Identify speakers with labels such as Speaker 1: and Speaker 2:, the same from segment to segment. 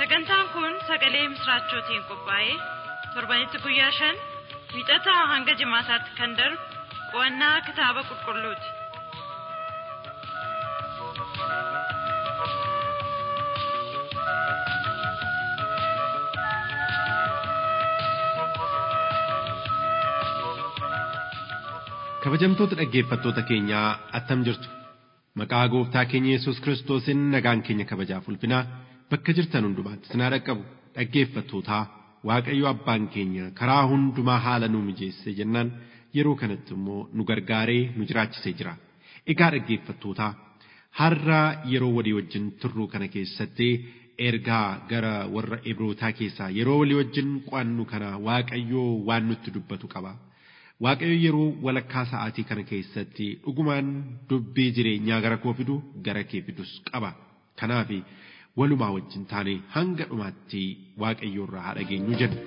Speaker 1: Sagantaan kun sagalee misraachootiin qophaa'ee torbanitti guyyaa shan wiixataa hanga jimaataatti kan darbu qo'annaa kitaaba qulqulluuti.
Speaker 2: Kabajamtoota dhaggeeffattoota keenyaa attam jirtu maqaa gooftaa keenya Yesuus Kiristoosiin nagaan keenya kabajaaf ulfinaa bakka jirtan hundumaatti sinaa dhaqqabu dhaggeeffattootaa Waaqayyo abbaan keenya karaa hundumaa haala nuu mijeesse jennaan yeroo kanatti immoo nu gargaaree nu jiraachisee jira. Egaa dhaggeeffattootaa har'a yeroo walii wajjin turruu kana keessatti ergaa gara warra Ibrootaa keessaa yeroo walii wajjin qo'annu kana Waaqayyoo waan nutti dubbatu qaba. Waaqayyo yeroo walakkaa sa'aatii kana keessatti dhugumaan dubbii jireenyaa gara koo fidu gara kee fidus qaba. Kanaaf walumaa wajjin taane hanga dhumaatti Waaqayyo irraa haa dhageenyu jenna.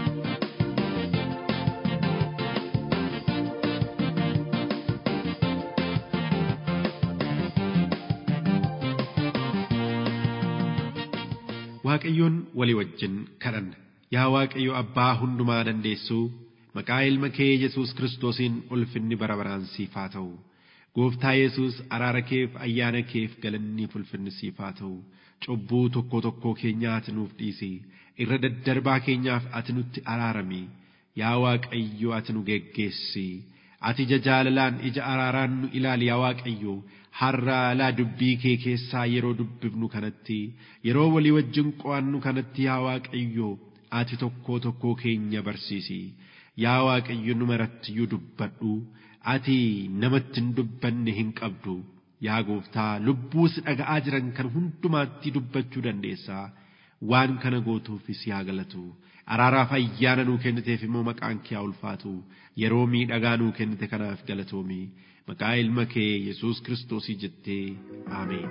Speaker 2: Waaqayyoon walii wajjin kadhanna. Yaa Waaqayyo abbaa hundumaa dandeessuu maqaa ilma kee Yesuus Kiristoosiin ulfinni bara baraan siif haa ta'u. Gooftaa Yesuus araara keef ayyaana keef galanni ulfinni siif haa ta'u. Cubbuu tokko tokkoo keenyaa ati nuuf dhiisi. Irra daddarbaa keenyaaf ati nutti araarami. Yaa Waaqayyo ati nu geggeessi. Ati ija jaalalaan ija araaraan nu ilaali yaa Waaqayyo. Har'a laa dubbii kee keessaa yeroo dubbifnu kanatti yeroo walii wajjin qo'annu kanatti yaa Waaqayyo ati tokko tokkoo keenya barsiisi. Yaa Waaqayyo numarattiyyuu dubbadhu ati namatti hin dubbanne hin qabdu. Yaa gooftaa lubbuus dhaga'aa jiran kan hundumaatti dubbachuu dandeessaa. Waan kana gootuufis yaa galatu. Araaraaf ayyaana nuu kenniteef immoo maqaan kee haa ulfaatu. Yeroo miidhagaa nuu kennite kanaaf galatoomi. Maqaa ilma kee Yesuus Kiristoosii jettee Ameen.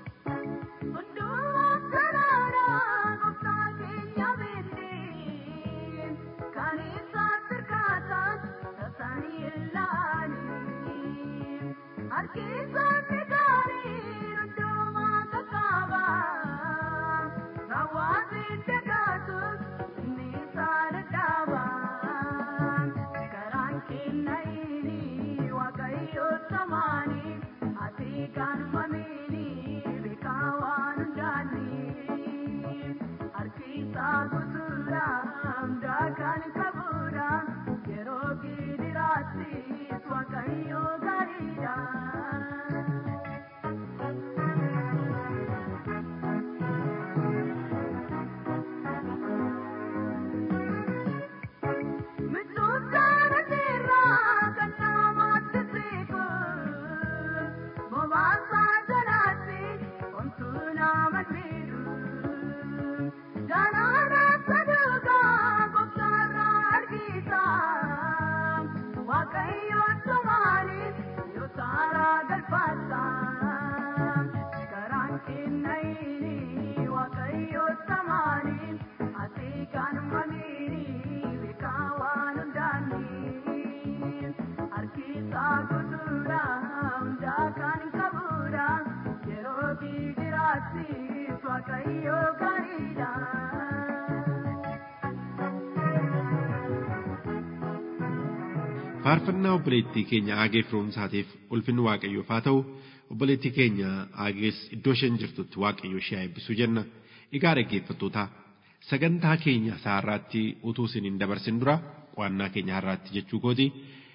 Speaker 2: faarfannaa obboleettii keenya aagee firoomsaatiif ulfinni waaqayyoof haa ta'u obboleettii keenya aagees iddoo isheen jirtutti waaqayyo ishee eebbisuu jenna egaa dhaggeeffattoota sagantaa keenya har'aatti utuu isin hin dabarsin dura qo'annaa keenya har'aatti jechuu kooti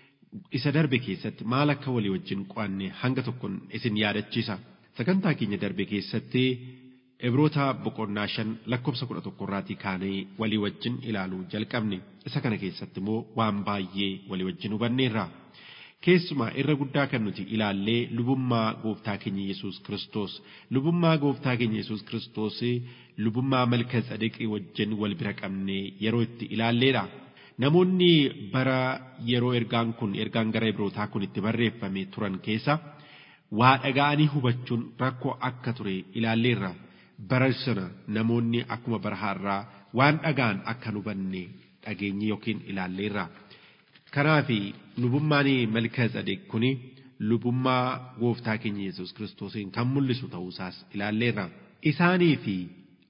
Speaker 2: isa darbe keessatti maal akka walii wajjin qo'anne hanga tokkoon isin yaadachiisa sagantaa keenya darbe keessatti Ibroota boqonnaa shan lakkoofsa kudha tokko irraatii kaanee walii wajjin ilaaluu jalqabne isa kana keessatti immoo waan baay'ee walii wajjin hubanneerra. Keessumaa irra guddaa kan nuti ilaallee lubummaa gooftaa keenya Yesuus Kiristoos lubummaa gooftaa keenya Yesuus Kiristoos lubummaa malka tsadeqii wajjin wal bira qabnee yeroo itti ilaalleedha. Namoonni bara yeroo ergaan kun ergaan gara Ibrootaa kun itti barreeffame turan keessa waa dhaga'anii hubachuun rakkoo akka ture ilaalleerra. bara sana namoonni akkuma bara har'aa waan dhagaan akka hubanne dhageenye yookiin ilaalleerra. Kanaaf lubummaan malka tsadeq kuni lubummaa gooftaa keenya Yesuus Kiristoosiin kan mul'isu ta'uusaas ilaalleerra. Isaanii fi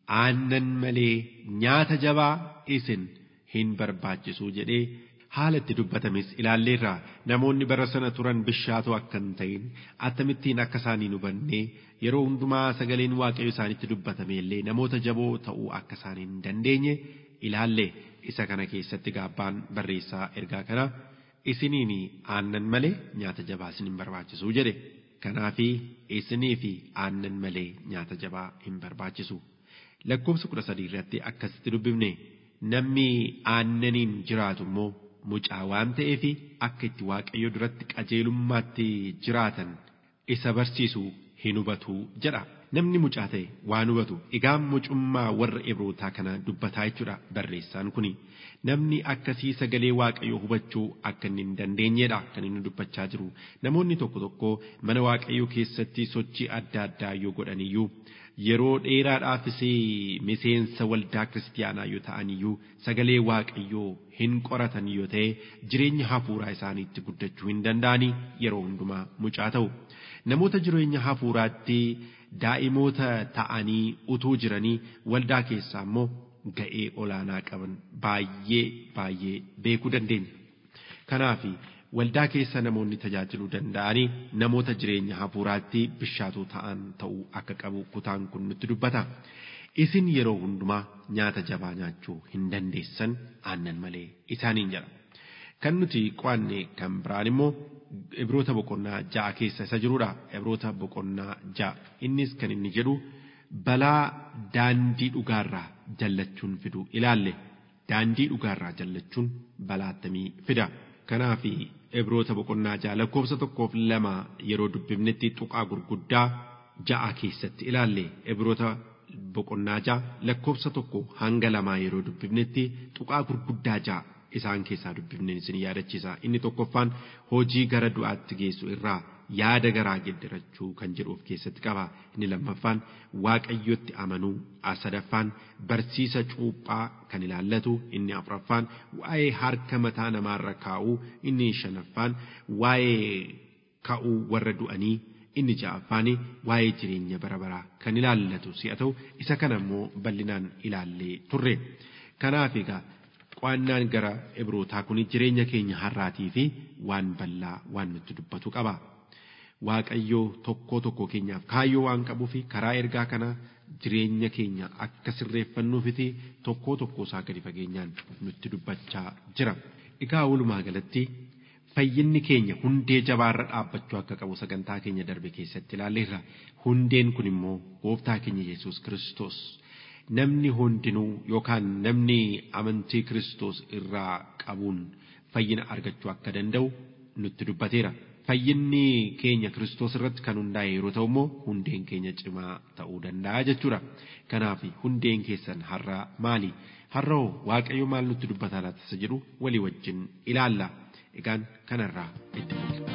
Speaker 2: aannan malee nyaata jabaa isin hin barbaachisu jedhee haala itti dubbatames ilaalleerra namoonni bara sana turan bishaatoo akka hin ta'in akkamittiin akka isaanii hubannee yeroo hundumaa sagaleen waaqayyo isaanitti dubbatame illee namoota jaboo ta'uu akka isaanii hin dandeenye ilaalle isa kana keessatti gaabbaan barreessaa ergaa kana isiniin aannan malee nyaata jabaa isin hin barbaachisu jedhe kanaafi isinii fi aannan malee nyaata jabaa hin barbaachisu lakkoofsa kudha sadii irratti akkasitti dubbifne namni aannaniin jiraatu immoo mucaa waan ta'eef akka itti waaqayyo duratti qajeelummaatti jiraatan isa barsiisu hin hubatu jedha. Namni mucaa ta'e waan hubatu egaa mucummaa warra Ibrootaa kana dubbataa jechuudha barreessaan kuni. Namni akkasii sagalee waaqayyoo hubachuu akka inni hin dandeenyedha kan inni dubbachaa jiru. Namoonni tokko tokko mana waaqayyoo keessatti sochii adda addaa yoo godhaniyyuu yeroo dheeraadhaafis miseensa waldaa kiristaanaa yoo ta'aniyyuu sagalee waaqayyoo hin qoratan yoo ta'e jireenya hafuuraa isaaniitti guddachuu hin danda'anii yeroo hundumaa mucaa ta'u. Namoota jireenya hafuuraatti daa'imoota ta'anii utuu jiranii waldaa keessaa immoo ga'ee olaanaa qaban baay'ee baay'ee beekuu dandeenya. Kanaaf waldaa keessa namoonni tajaajiluu danda'anii namoota jireenya hafuuraatti bishaatuu ta'an ta'uu akka qabu kutaan kun nutti dubbata. Isin yeroo hundumaa nyaata jabaa nyaachuu hin dandeessan aannan malee isaaniin jedha. Kan nuti qo'anne kan biraan immoo Ibroota boqonnaa ja'a keessa isa jirudha. Ibroota boqonnaa ja'a. Innis kan inni jedhu balaa daandii dhugaarraa jallachuun fidu ilaalle. Daandii dhugaarraa jallachuun balaa akkamii fida. Kanaaf Ibroota boqonnaa ja'a lakkoofsa tokkoof lama yeroo dubbifnetti tuqaa gurguddaa ja'a keessatti ilaalle. Ibroota boqonnaa ja'a lakkoofsa tokko hanga lamaa yeroo dubbifnetti tuqaa gurguddaa ja'a. isaan keessaa dubbifneen isin yaadachiisa inni tokkoffaan hojii gara du'aatti geessu irraa yaada garaa geddarachuu kan jedhu of keessatti qaba inni lammaffaan waaqayyotti amanuu sadaffaan barsiisa cuuphaa kan ilaallatu inni afuraffaan waa'ee harka mataa namaarra kaa'uu inni shanaffaan waa'ee ka'uu warra du'anii inni ja'affaan waa'ee jireenya bara baraa kan ilaallatu si'a ta'u isa kana immoo bal'inaan ilaallee turre kanaaf egaa qo'annaan gara ibrootaa kun jireenya keenya har'aatii fi waan bal'aa waan nutti dubbatu qaba. Waaqayyoo tokkoo tokkoo keenyaaf kaayyoo waan qabuu fi karaa ergaa kana jireenya keenya akka sirreeffannuufiti tokkoo tokkoo isaa gadi fageenyaan nutti dubbachaa jira. Egaa walumaa galatti fayyinni keenya hundee jabaarra dhaabbachuu akka qabu sagantaa keenya darbe keessatti ilaalleerra. Hundeen kun immoo gooftaa keenya Yesuus Kiristoos. namni hundinuu yookaan namni amantii Kiristoos irraa qabuun fayyina argachuu akka danda'u nutti dubbateera. Fayyinni keenya Kiristoos irratti kan hundaa'e yeroo ta'u immoo hundeen keenya cimaa ta'uu danda'a jechuudha. Kanaaf hundeen keessan har'a maali? Har'a Waaqayyo maal nutti dubbataa laata isa jedhu walii wajjin ilaalla. Egaan kanarraa itti mul'ata.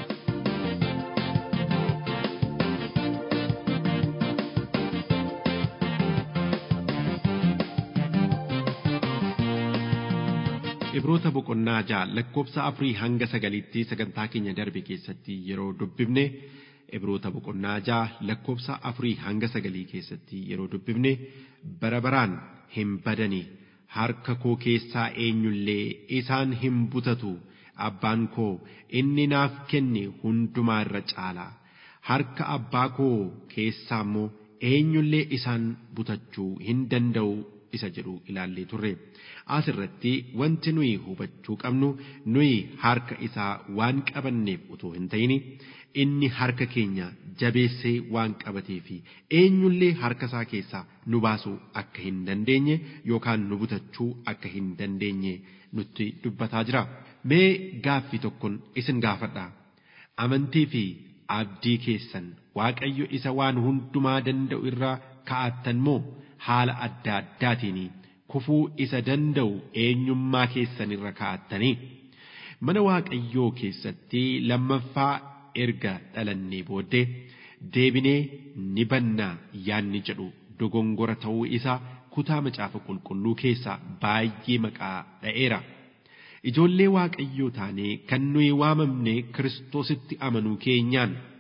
Speaker 2: Ibroota boqonnaa ja'a lakkoofsa afurii hanga sagaliitti sagantaa keenya darbe keessatti yeroo dubbifne Ibroota boqonnaa ja'a lakkoofsa afurii hanga sagalii keessatti yeroo dubbifne bara baraan hin badani harka koo keessaa eenyullee isaan hin butatu abbaan koo inni naaf kenne hundumaa irra caala harka abbaa koo keessaa immoo eenyullee isaan butachuu hin danda'u isa jedhu ilaallee turre. Asirratti wanti nuyi hubachuu qabnu nuyi harka isaa waan qabanneef utuu hin ta'in inni harka keenya jabeessee waan qabatee fi eenyullee harka isaa keessaa nu baasuu akka hin dandeenye yookaan nu butachuu akka hin dandeenye nutti dubbataa jira. Mee gaaffii tokkoon isin gaafadha. Amantii fi abdii keessan Waaqayyo isa waan hundumaa danda'u irraa kaa'attan moo haala adda addaatiin kufuu isa danda'u eenyummaa keessan irra kaa'attanii mana waaqayyoo keessatti lammaffaa erga dhalannee booddee deebinee ni bannaa yaanni jedhu dogongora ta'uu isaa kutaa macaafa qulqulluu keessaa baay'ee maqaa dha'eera. Ijoollee waaqayyoo taanee kan nuyi waamamne kiristoositti amanuu keenyaan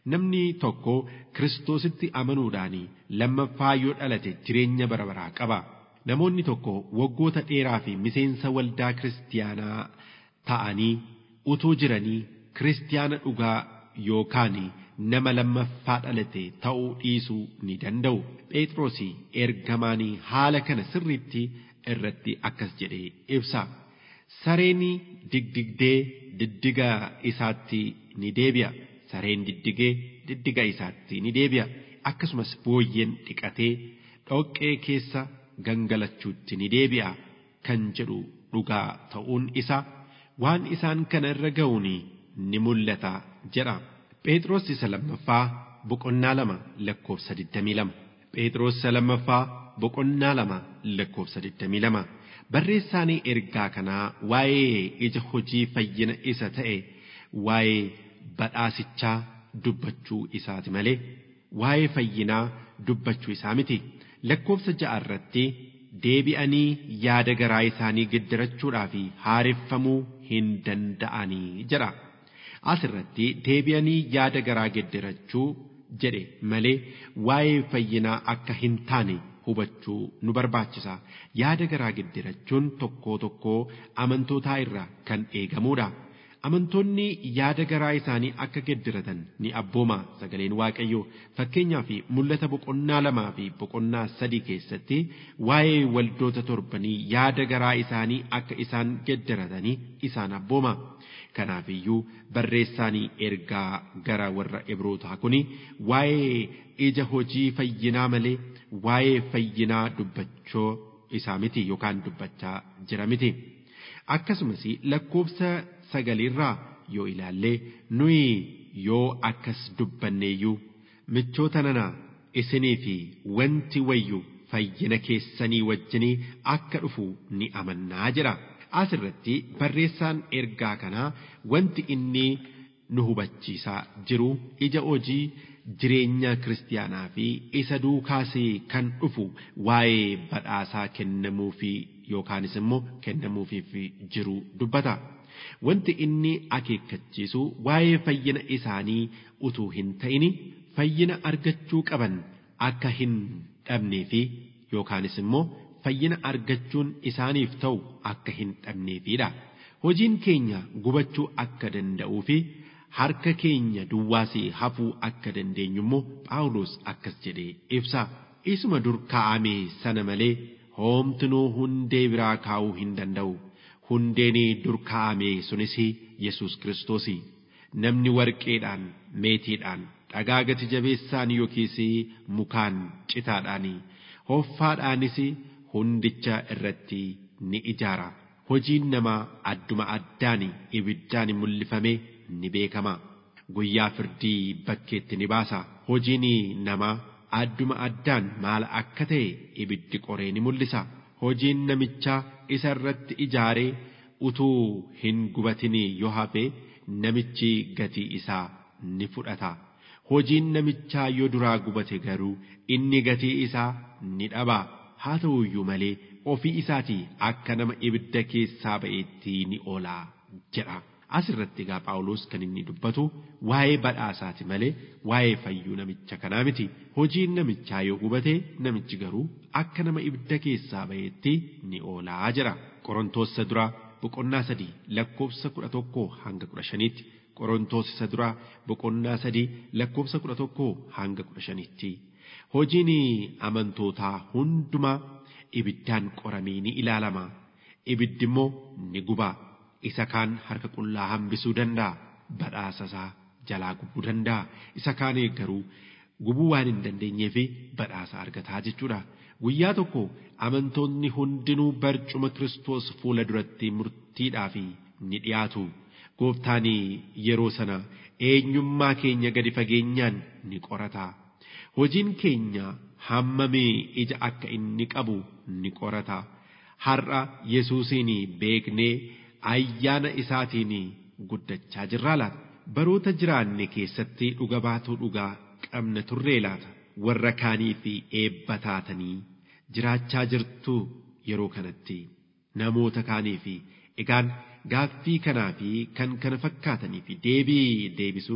Speaker 2: namni tokko kiristoositti amanuudhaan lammaffaa yoo dhalate jireenya bara baraa qaba. Namoonni tokko waggoota dheeraa fi miseensa waldaa kiristiyaanaa ta'anii utuu jiranii kiristiyaana dhugaa yookaan nama lammaffaa dhalate ta'uu dhiisuu ni danda'u. Phexros ergamaan haala kana sirriitti irratti akkas jedhee ibsa. Sareen digdigdee diddiga isaatti ni deebi'a. Sareen diddigee diddiga isaatti ni deebi'a. Akkasumas booyyeen dhiqatee dhoqqee keessa gangalachuutti ni deebi'a kan jedhu dhugaa ta'uun isaa waan isaan kana irra ga'uun ni mul'ata jedha. Phexros isa lammaffaa boqonnaa lama lakkoofsa 22. Phexros isa lammaffaa boqonnaa lama lakkoofsa 22. Barreessaan ergaa kanaa waa'ee ija hojii fayyina isa ta'e waa'ee badhaasichaa dubbachuu isaati malee waa'ee fayyinaa dubbachuu isaa miti. Lakkoofsa ja'a irratti deebi'anii yaada garaa isaanii geddirachuudhaa fi haareffamuu hin danda'anii jedha. Asirratti deebi'anii yaada garaa geddirachuu jedhe malee waa'ee fayyinaa akka hin taane hubachuu nu barbaachisa. Yaada garaa geddirachuun tokkoo tokkoo amantootaa irraa kan eegamudha. Amantoonni yaada garaa isaanii akka geddiratan ni abbooma sagaleen Waaqayyoo fakkeenyaaf mul'ata boqonnaa lamaa fi boqonnaa sadii keessatti waa'ee waldoota torbanii yaada garaa isaanii akka isaan geddiratanii isaan abbooma. Kanaafiyyuu barreessaanii ergaa gara warra Ibrootaa kuni waa'ee ija hojii fayyinaa malee waa'ee fayyinaa dubbachuu isaa miti yookaan dubbachaa jira miti. Akkasumas lakkoofsa sagalirraa yoo ilaalle nuyi yoo akkas dubbanneeyyuu michoota nana isinii fi wanti wayyu fayyina keessanii wajjinii akka dhufu ni amannaa jira. Asirratti barreessaan ergaa kanaa wanti inni nu hubachiisaa jiru ija hojii jireenya kiristiyaanaa fi isa duukaasii kan dhufu waa'ee badhaasaa kennamuufii yookaanis immoo kennamuufiif jiru dubbata. Wanti inni akeekkachiisu waa'ee fayyina isaanii utuu hin ta'in fayyina argachuu qaban akka hin dhabnee fi yookaanis immoo fayyina argachuun isaaniif ta'u akka hin dhabneefidha. Hojiin keenya gubachuu akka danda'uu fi harka keenya duwwaasii hafuu akka dandeenyu immoo Phaawulos akkas jedhee ibsa. Isuma dur kaa'ame sana malee hoomtinuu hundee biraa kaa'uu hin danda'u. Hundeen dur kaa'ame sunis Yesuus Kiristoos. Namni warqeedhaan, meetiidhaan, dhagaa gati jabeessaan yookiis mukaan citaadhaan, hoffaadhaanis hundicha irratti ni ijaara. Hojiin namaa adduma addaan ibiddaan mul'ifame ni beekama. Guyyaa firdii bakkeetti ni baasa. Hojiin namaa adduma addaan maal akka ta'e ibiddi qoree ni mul'isa. Hojiin namichaa isa irratti ijaaree utuu hin gubatin yoo hafe namichi gatii isaa ni fudhata. Hojiin namichaa yoo duraa gubate garuu inni gatii isaa ni dhaba. Haa ta'u iyyuu malee ofii isaatii akka nama ibidda keessaa ba'eetti ni oola jedha. Asirratti egaa Phaawulos kan inni dubbatu waa'ee badhaasaati malee waa'ee fayyuu namicha kanaa miti. Hojiin namichaa yoo gubate namichi garuu akka nama ibidda keessaa ba'eetti ni oolaa jira. Qorontoos isa duraa boqonnaa sadii lakkoofsa kudha tokkoo hanga kudha shaniitti. Qorontoos isa duraa boqonnaa sadii lakkoofsa kudha tokkoo hanga kudha shaniitti. Hojiin amantootaa hundumaa ibiddaan qoramee ni ilaalama. Ibiddi immoo ni guba. Isa kaan harka qullaa hambisuu danda'a. Badhaasa isaa jalaa gubuu danda'a. Isa kaan garuu gubuu waan hin dandeenyeef badhaasa argataa jechuudha. Guyyaa tokko amantoonni hundinuu barcuma Kiristoos fuula duratti murtiidhaaf ni dhiyaatu. Gooftaan yeroo sana eenyummaa keenya gadi fageenyaan ni qorata. Hojiin keenya hammamee ija akka inni qabu ni qorata. Har'a Yesuusiin beeknee ayyaana isaatiin guddachaa jirraa laata. Baroota jiraanne keessatti dhuga baatuu dhugaa qabna turree laata. Warra kaanii fi eebba taatanii jiraachaa jirtu yeroo kanatti namoota kaanii fi egaan gaaffii kanaa fi kan kana fakkaatanii fi deebii deebisuun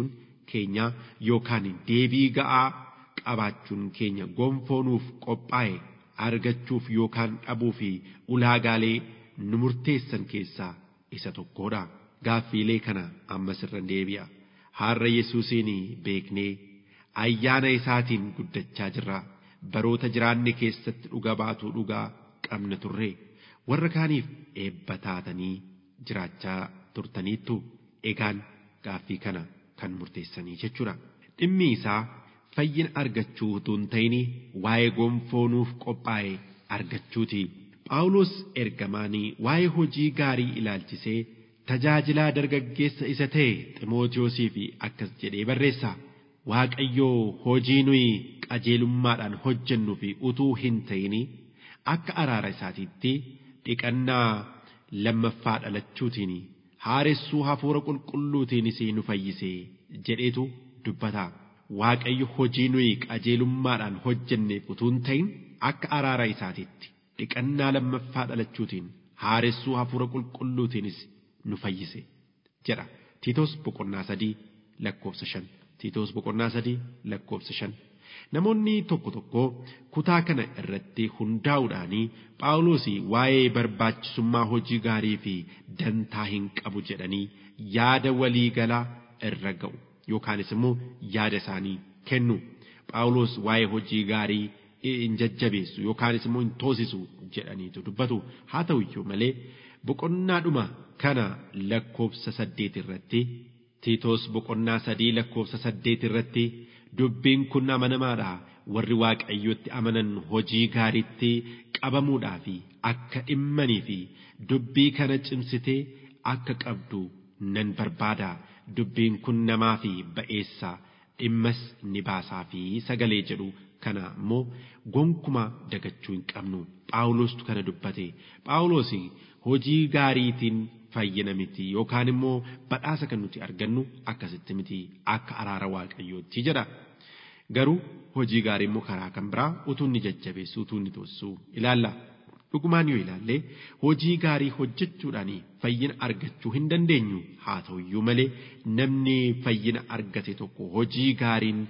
Speaker 2: keenya yookaan deebii ga'aa qabaachuun keenya gonfoo nuuf qophaa'e argachuuf yookaan dhabuu fi ulaagaalee nu murteessan keessaa isa tokkodha. Gaaffiilee kana ammas irra deebi'a. Har'a Yesuusiin beeknee ayyaana isaatiin guddachaa jirra. Baroota jiraanne keessatti dhuga baatuu dhugaa qabna turre. Warra kaaniif eebba taatanii jiraachaa turtaniittu egaan gaaffii kana kan murteessanii jechuudha. Dhimmi isaa fayyina argachuu utuu hin ta'in waa'ee gonfoo nuuf qophaa'e argachuuti. Phaawulos ergamaanii waa'ee hojii gaarii ilaalchisee tajaajilaa dargaggeessa isa ta'e Ximootiyoosii fi akkas jedhee barreessa. Waaqayyoo hojii nuyi qajeelummaadhaan hojjennu fi utuu hin ta'in akka araara isaatiitti dhiqannaa lammaffaa dhalachuutiin haaressuu hafuura qulqulluutiinis nu fayyise jedheetu dubbata. Waaqayyo hojii nuyi qajeelummaadhaan hojjenneef utuu hin ta'in akka araara isaatiitti dhiqannaa lammaffaa dhalachuutiin haaressuu hafuura qulqulluutiinis nu fayyise jedha. Tiitos boqonnaa sadii lakkoofsa shan. Tiitos boqonnaa sadii lakkoofsa shan. Namoonni tokko tokko kutaa kana irratti hundaa'uudhaan Phaawulos waa'ee barbaachisummaa hojii gaarii fi dantaa hin qabu jedhanii yaada walii galaa irra ga'u yookaanis immoo yaada isaanii kennu. Phaawulos waa'ee hojii gaarii hin jajjabeessu yookaanis immoo hin toosisu jedhaniitu dubbatu. Haa ta'u iyyuu malee boqonnaadhuma kana lakkoofsa saddeet irratti Tiitos boqonnaa sadii lakkoofsa saddeet irratti dubbiin kun amanamaadha warri waaqayyotti amanan hojii gaariitti qabamuudhaa fi akka dhimmanii fi dubbii kana cimsitee akka qabdu nan barbaada dubbiin kun namaa fi ba'eessa dhimmas ni baasaa fi sagalee jedhu kana immoo gonkuma dagachuu hin qabnu phaawulostu kana dubbate phaawulos hojii gaariitiin fayyina miti yookaan immoo badhaasa kan nuti argannu akkasitti miti akka araara waaqayyootti jedha. Garuu hojii gaarii immoo karaa kan biraa utuu inni jajjabeessu utuu inni toosisu ilaalla. Dhugumaan yoo ilaalle hojii gaarii hojjechuudhaan fayyina argachuu hin dandeenyu haa ta'uyyuu malee namni fayyina argate tokko hojii gaariin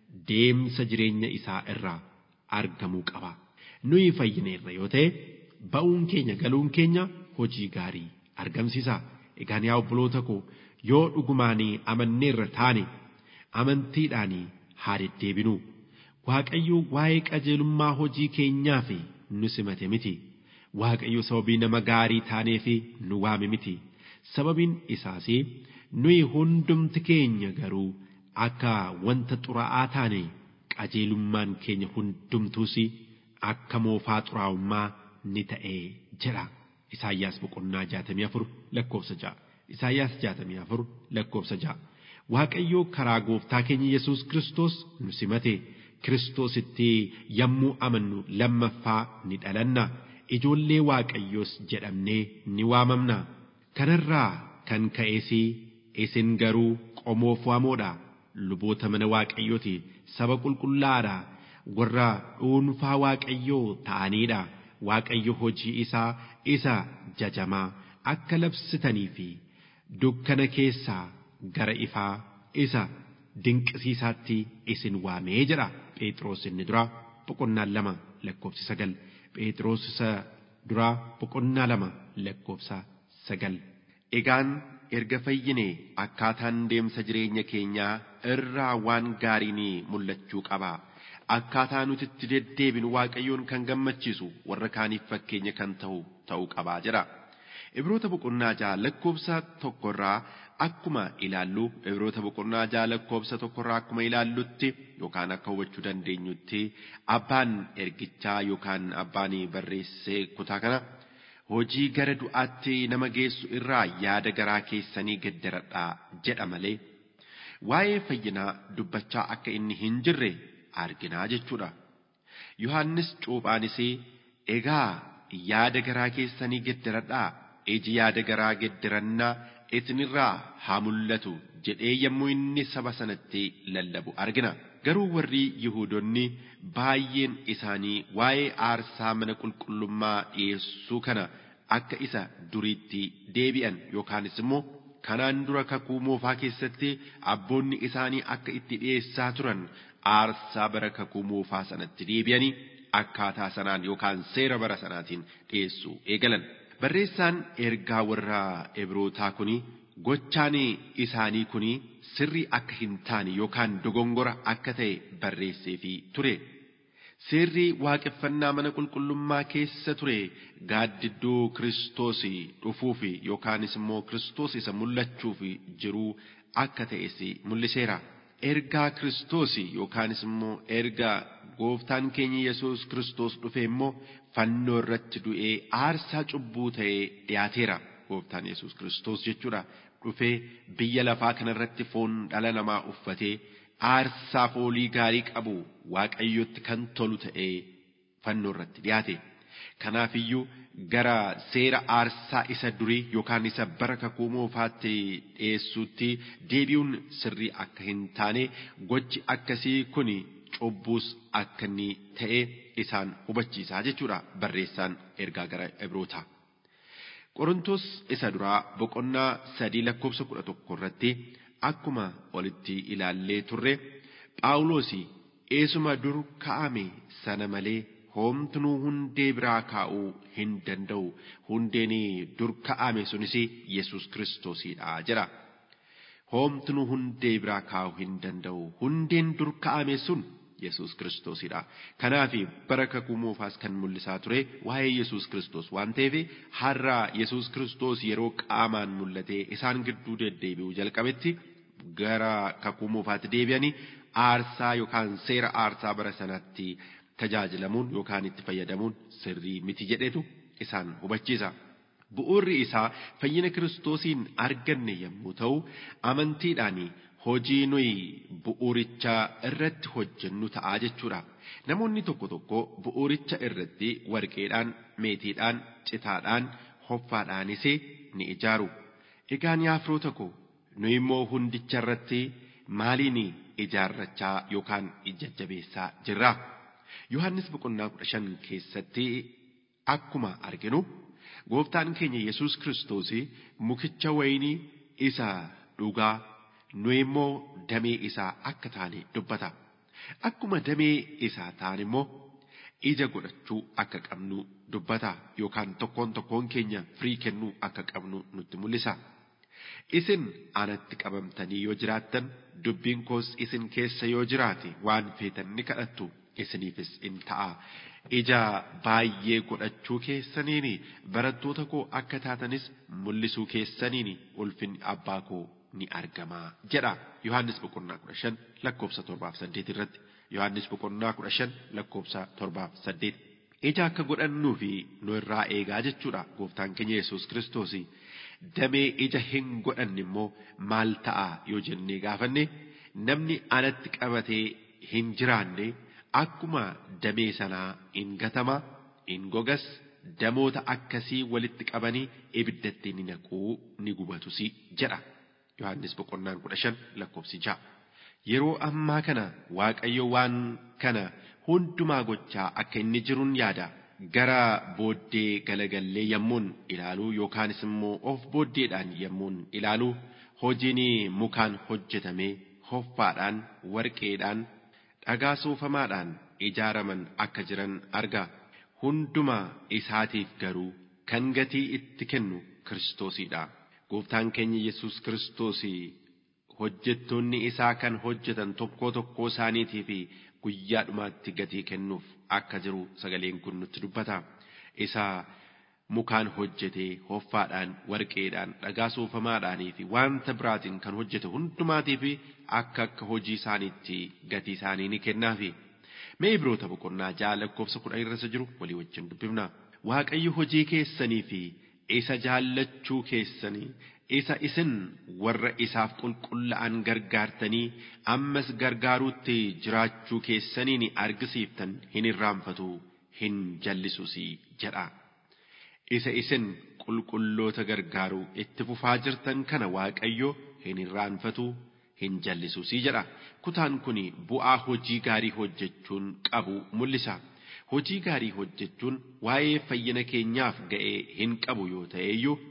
Speaker 2: deemsa jireenya isaa irraa argamuu qaba. Nuyi fayyina irra yoo ta'e ba'uun keenya galuun keenya hojii gaarii argamsiisa. Egaan yaa obboloota koo yoo dhugumaan amanneerra taane amantiidhaan haa deddeebinu. Waaqayyo waa'ee qajeelummaa hojii keenyaa fi nu simate miti. Waaqayyo sababii nama gaarii taaneef nu waame miti. Sababiin isaas nuyi hundumti keenya garuu akka wanta xuraa'aa taane qajeelummaan keenya hundumtuus akka moofaa xuraa'ummaa ni ta'e jedha. Isaayyaas boqonnaa jaatamii afur lakkoofsa ja'a. Isaayyaas jaatamii afur lakkoofsa ja'a. Waaqayyo karaa gooftaa keenya Yesuus Kiristoos nu simate. Kiristoositti yommuu amannu lammaffaa ni dhalanna. Ijoollee Waaqayyoos jedhamnee ni waamamna. Kanarraa kan ka'es isin garuu qomoof waamoodha. Luboota mana Waaqayyooti. Saba qulqullaadha. Warra dhuunfaa Waaqayyoo ta'aniidha. Waaqayyo hojii isaa isa jajamaa akka labsitanii fi dukkana keessaa gara ifaa isa dinqisiisaatti isin waamee jedha Phexros inni duraa boqonnaa lama lakkoofsa sagal Phexros isa duraa boqonnaa lama lakkoofsa sagal. Egaan erga fayyine akkaataan deemsa jireenya keenyaa irraa waan gaariin mul'achuu qaba. Akkaataa nuti itti deddeebinu waaqayyoon kan gammachiisu warra kaaniif fakkeenya kan ta'u ta'uu qabaa jira. Ibroota boqonnaa jaha lakkoofsa tokkorraa akkuma ilaallu ibroota boqonnaa jaha lakkoofsa tokkorraa akkuma ilaallutti yookaan akka hubachuu dandeenyutti abbaan ergichaa yookaan abbaan barreessee kutaa kana hojii gara du'aatti nama geessu irraa yaada garaa keessanii geddaradhaa jedha malee waa'ee fayyinaa dubbachaa akka inni hin jirre arginaa jechuudha. Yohaannis cuuphaanis egaa yaada garaa keessanii geddaradhaa iji yaada garaa geddarannaa isinirraa haa mul'atu jedhee yommuu inni saba sanatti lallabu argina. Garuu warri Yihuudoonni baay'een isaanii waa'ee aarsaa mana qulqullummaa dhiyeessuu kana akka isa duriitti deebi'an yookaanis immoo kanaan dura kakuu moofaa keessatti abboonni isaanii akka itti dhiyeessaa turan aarsaa bara kakuu moofaa sanatti deebi'anii akkaataa sanaan yookaan seera bara sanaatiin dhiyeessuu eegalan. Barreessaan ergaa warra Ibrootaa kuni gochaan isaanii kuni sirrii akka hin taane yookaan dogongora akka ta'e barreesseefii ture. Seerri waaqeffannaa mana qulqullummaa keessa ture gaaddidduu Kiristoos dhufuuf yookaanis immoo Kiristoos isa mul'achuuf jiru akka ta'es mul'iseera. Ergaa Kiristoos yookaanis immoo ergaa gooftaan keenya Yesuus Kiristoos dhufe immoo fannoo irratti du'ee aarsaa cubbuu ta'ee dhiyaateera. Gooftaan Yesuus Kiristoos jechuudha. Dhufee biyya lafaa kanarratti foon dhala namaa uffatee aarsaa foolii gaarii qabu waaqayyotti kan tolu ta'ee fannoo irratti dhiyaate. Kanaafiyyuu gara seera aarsaa isa durii yookaan isa bara kakuu moofaatti dhiyeessuutti deebi'uun sirrii akka hin taane gochi akkasii kun cubbuus akka inni ta'e isaan hubachiisaa jechuudha barreessaan ergaa gara Ibrootaa. Qorontos isa duraa boqonnaa sadii lakkoofsa kudha tokko irratti akkuma olitti ilaallee turre Phaawulos eesuma dur kaa'ame sana malee homtuu hundee biraa kaa'uu hin danda'u hundeen dur kaa'ame sunis Yesuus Kiristoosidha jedha. Homtuu hundee biraa kaa'uu hin danda'u hundeen dur kaa'ame sun Yesuus Kiristoosidha. Kanaaf bara kakuu moofaas kan mul'isaa ture waa'ee Yesuus Kiristoos waan ta'eef har'a Yesuus Kiristoos yeroo qaamaan mul'atee isaan gidduu deddeebi'uu jalqabetti gara kakuu moofaatti deebi'anii aarsaa yookaan seera aarsaa bara sanatti tajaajilamuun yookaan itti fayyadamuun sirrii miti jedhetu isaan hubachiisa. Bu'uurri isaa fayyina Kiristoosiin arganne yommuu ta'u amantiidhaan hojii nuyi bu'uuricha irratti hojjennu ta'aa jechuudha. Namoonni tokko tokko bu'uuricha irratti warqeedhaan, meetiidhaan, citaadhaan, hoffaadhaanis ni ijaaru. Egaan yaa firoota koo nu immoo hundicha irratti maaliin ijaarrachaa yookaan jajjabeessaa jirra? Yohaannis boqonnaa kudha shan keessatti akkuma arginu gooftaan keenya Yesuus Kiristoos mukicha wayinii isa dhugaa nu immoo damee isaa akka taane dubbata. Akkuma damee isaa taane immoo ija godhachuu akka qabnu dubbata yookaan tokkoon tokkoon keenya firii kennuu akka qabnu nutti mul'isa. Isin anatti qabamtanii yoo jiraattan dubbiin koos isin keessa yoo jiraate waan feetan ni kadhattu isiniifis in ta'a. Ija baay'ee godhachuu keessaniin barattoota koo akka taatanis mul'isuu keessaniin ulfinni abbaa koo ni argama jedha Yohaannis boqonnaa kudha shan lakkoofsa torbaaf saddeet irratti Yohaannis boqonnaa kudha shan lakkoofsa torbaaf saddeet. Ija akka godhannuu fi nu irraa eegaa jechuudha gooftaan keenya Yesuus Kiristoos. Damee ija hin godhanne immoo maal ta'a yoo jennee gaafanne namni anatti qabatee hin jiraanne akkuma damee sanaa in gatama in gogas damoota akkasii walitti qabanii ibiddatti ni naquu ni gubatus jedha. Yohaannis boqonnaan kudha shan lakkoofsi ja'a. Yeroo ammaa kana Waaqayyo waan kana hundumaa gochaa akka inni jiruun yaada. Gara booddee galagallee yommuun ilaaluu yookaanis immoo of booddeedhaan yommuun ilaaluu hojiin mukaan hojjetame hoffaadhaan warqeedhaan dhagaa soofamaadhaan ijaaraman akka jiran arga. Hundumaa isaatiif garuu kan gatii itti kennu Kiristoosidha. Gooftaan keenya Yesuus Kiristoos hojjettoonni isaa kan hojjetan tokkoo tokkoo isaaniitiif guyyaa dhumaatti gatii kennuuf akka jiru sagaleen kun nutti dubbata. Isa mukaan hojjetee hoffaadhaan, warqeedhaan, dhagaa soofamaadhaanii fi wanta biraatiin kan hojjete hundumaatiif akka akka hojii isaaniitti gatii isaanii ni kennaafi. Mee Ibroota boqonnaa ja'a lakkoofsa kudha irra jiru walii wajjin dubbifna. Waaqayyo hojii keessanii fi isa jaallachuu keessanii isa isin warra isaaf qulqullaa'an gargaartanii ammas gargaaruutti jiraachuu keessaniin argisiiftan hin irraanfatu hin jallisuus jedha. Isa isin qulqulloota gargaaruu itti fufaa jirtan kana Waaqayyo hin irraanfatu hin jallisuus jedha. Kutaan kun bu'aa hojii gaarii hojjechuun qabu mul'isa. Hojii gaarii hojjechuun waa'ee fayyina keenyaaf ga'ee hin qabu yoo ta'e iyyuu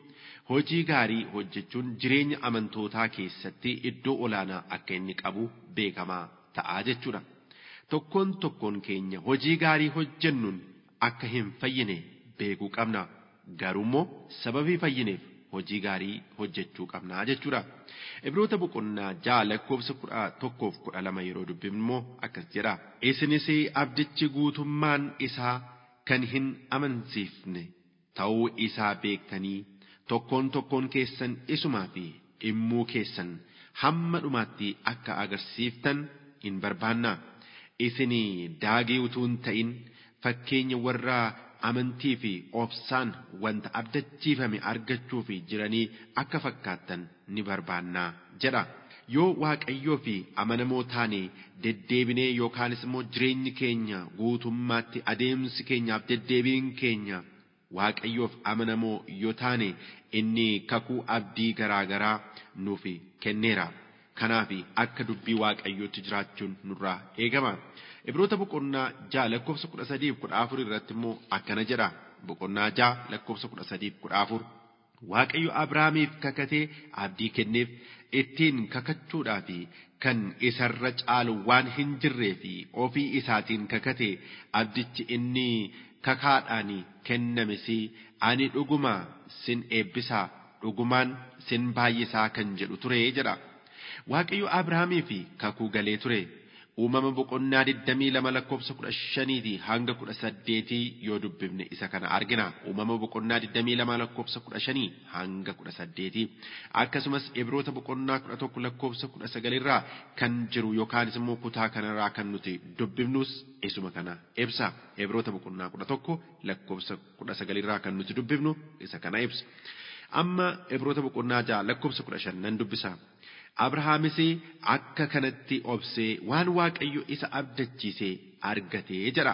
Speaker 2: hojii gaarii hojjechuun jireenya amantootaa keessatti iddoo olaanaa akka inni qabu beekamaa ta'aa jechuudha. Tokkoon tokkoon keenya hojii gaarii hojjennuun akka hin fayyine beekuu qabna. Garuu immoo sababii fayyineef hojii gaarii hojjechuu qabna jechuudha. Ibroota boqonnaa ja'a lakkoofsa kudha tokkoof kudha lama yeroo dubbifnu immoo akkas jedha. Isinis abdichi guutummaan isaa kan hin amansiifne ta'uu isaa beektanii tokkoon tokkoon keessan isumaa fi immuu keessan hamma dhumaatti akka agarsiiftan hin barbaanna. Isin daagii utuu hin ta'in fakkeenya warra amantii fi obsaan wanta abdachiifame argachuu fi jiranii akka fakkaattan ni barbaannaa jedha. Yoo waaqayyoo fi amanamoo taane deddeebinee yookaanis immoo jireenyi keenya guutummaatti adeemsi keenyaaf deddeebiin keenya waaqayyoof amanamoo yoo taane inni kakuu abdii garaa garaa nuuf kenneera. Kanaaf akka dubbii waaqayyootti jiraachuun nurraa eegama. Ibroota boqonnaa ja'a lakkoofsa kudha sadiif kudha afur irratti immoo akkana jedha. Boqonnaa ja'a lakkoofsa kudha sadiif kudha afur. Waaqayyo Abrahaamiif kakatee abdii kenneef ittiin kakachuudhaa fi kan isarra caalu waan hin jirree fi ofii isaatiin kakate abdichi inni kakaadhaan kennames ani dhuguma sin eebbisaa dhugumaan sin baay'isaa kan jedhu ture jedha. Waaqayyo Abrahaamiif kakuu galee ture. uumama boqonnaa 22 lakkoofsa 15 hanga 18 yoo dubbifne isa kana argina uumama boqonnaa 22 lakkoofsa 15 hanga 18 akkasumas ibroota boqonnaa 11 lakkoofsa 19 irraa kan jiru yookaanis immoo kutaa kanarraa kan nuti dubbifnus isuma kana ibsa ibroota boqonnaa 11 lakkoofsa 19 irraa kan nuti dubbifnu isa kana ibsa amma ibroota boqonnaa 6 lakkoofsa 15 nan dubbisa Abrahaamis akka kanatti obsee waan Waaqayyo isa abdachiisee argatee jedha.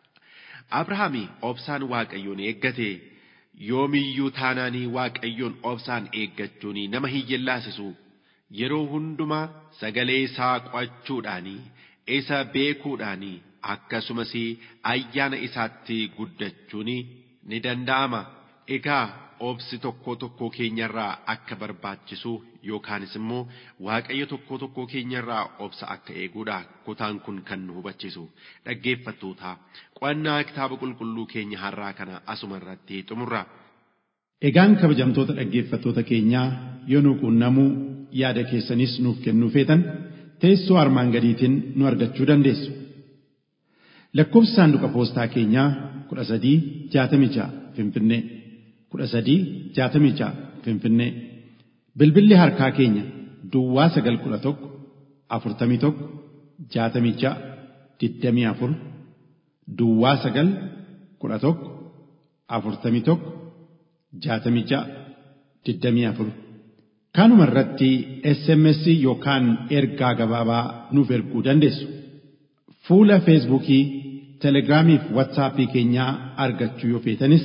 Speaker 2: Abrahaami obsaan Waaqayyoon eeggate yoomiyyuu taanaanii Waaqayyoon obsaan eeggachuun nama hiyyellaasisu yeroo hundumaa sagalee isaa qo'achuudhaanii isa beekuudhaanii akkasumas ayyaana isaatti guddachuun ni danda'ama. Egaa obsi tokko tokko keenyarraa akka barbaachisu yookaanis immoo waaqayyo tokko tokko keenyarraa obsa akka eeguudha kutaan kun kan nu hubachiisu dhaggeeffattoota qo'annaa kitaaba qulqulluu keenya har'aa kana asuma irratti xumurra.
Speaker 3: Egaan kabajamtoota dhaggeeffattoota keenyaa yoo nu quunnamuu yaada keessanis nuuf kennuu feetan teessoo armaan gadiitiin nu argachuu dandeessu. Lakkoofsi saanduqa poostaa keenyaa kudha sadii jaatamii ja'a Finfinnee. kudha sadii jaatamii ja'a Finfinnee. Bilbilli harkaa keenya Duwwaa sagal kudha tokko afurtamii tokko jaatamii ja'a digdamii afur Duwwaa sagal kudha tokko afurtamii tokko jaatamii ja'a digdamii afur. Kanuma irratti SMS yookaan ergaa gabaabaa nuuf erguu dandeessu. Fuula Feesbuukii, Telegiraamii fi Waatsaappii keenyaa argachuu yoo feetanis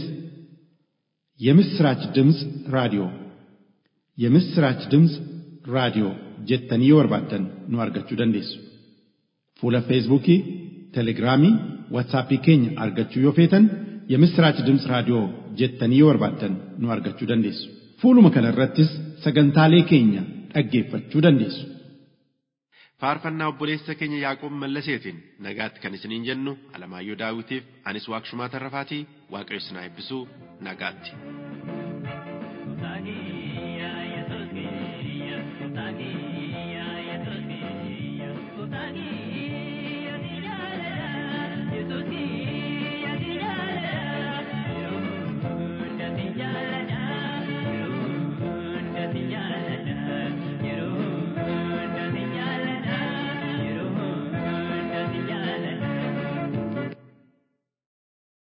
Speaker 3: የምስራች ድምፅ ራዲዮ የምስራች ድምፅ ራዲዮ jettanii yoo barbaaddan nu argachuu dandeessu. Fuula Feesbuukii, Telegiraamii, Waatsaappii keenya argachuu yoo feetan የምስራች ድምፅ raadiyoo jettanii yoo barbaaddan nu argachuu dandeessu. Fuuluma kana irrattis sagantaalee keenya dhaggeeffachuu dandeessu.
Speaker 2: Faarfannaa obboleessa keenya Yaaqoob Mallaseetiin nagaatti kan isiniin jennu Alamaayyoo Daawitiif anis Waaqshumaa Tarrafaatii Waaqayyo isin haa eebbisu nagaatti.